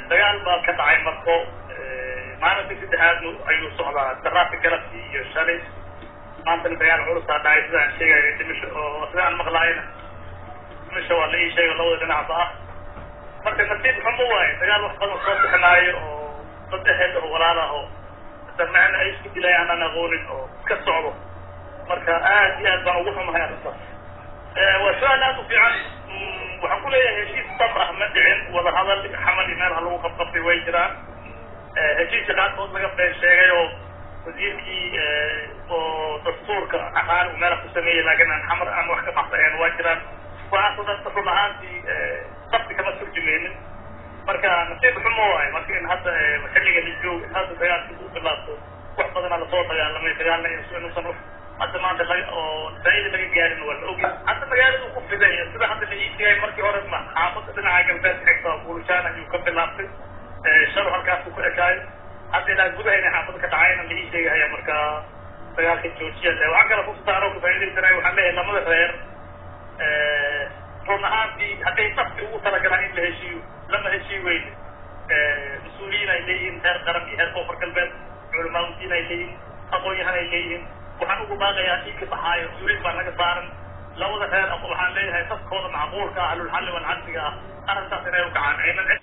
dagaal baa ka dhacay marko maalintii saddexaad ayuu socdaa daraasi galabkii iyo shalay maantana dagaal culusaa dhacay sida aan sheegaya dhimisho oo sida aan maqlaayana dhimisho waa la ii sheega labada dhinacba ah marka nasiib xumo waaye dagaal wax badan soo bixinaayo oo dad aheed oo walaal ah oo damacna ay isku dilay aanan aqoonin oo iska socdo marka aad iyo aad baan ugu xumahay arrintaas waa su-aal aad u fiican waxaan ku leeyahay heshiis dab ah ma dhicin wada hadal xamal iyo meelaha lagu qabqabtay way jiraan heshiiska qaarkood laga been sheegay oo wasiirkii oo dastuurka aqaan uu meelaha ku sameeyey laakiin aan xamar aan wax ka baxsaeen waa jiraan waxaasoo dhan run ahaantii dabti kama turjumeynin marka nasiib xumo waaye marka in hadda xilliga la joogo hadda dagaalkii uu bilaabto wax badanaa lasoo dagaalamay dagaalna inuusan hadda maanta laga oo faaida laga gaarin waa la ogi hadda magaaladu ku fiday sida hadda la iisheegay markii hore ma xaafada dhinaca galbeed xigta buulishaan ayuu ka bilaabtay shalo halkaasuu ku ekaayo hadda ilaa gudahayna xaafada ka dhacayna la ii sheegahaya marka dagaalka joojiya le waxaan kale kusaaro ku faa'iidaysanaya waxaan leeyahay lamada reer run ahaantii hadday nafti ugu talagalaan in la heshiiyo lama heshii weyne mas-uuliyiin ay leeyihiin heer qaran iyo heer koonfur galbeed culamaamudiin ay leeyihiin aqoon-yahan ay leeyihiin waxaan ugu baaqayaa dhiigka baxaayo mas-uuliyiin baa naga saaran labada reer waxaan leeyahay dadkooda macquulka ah ahlulxalli walcadliga ah arrintaas inay u kacaan aynan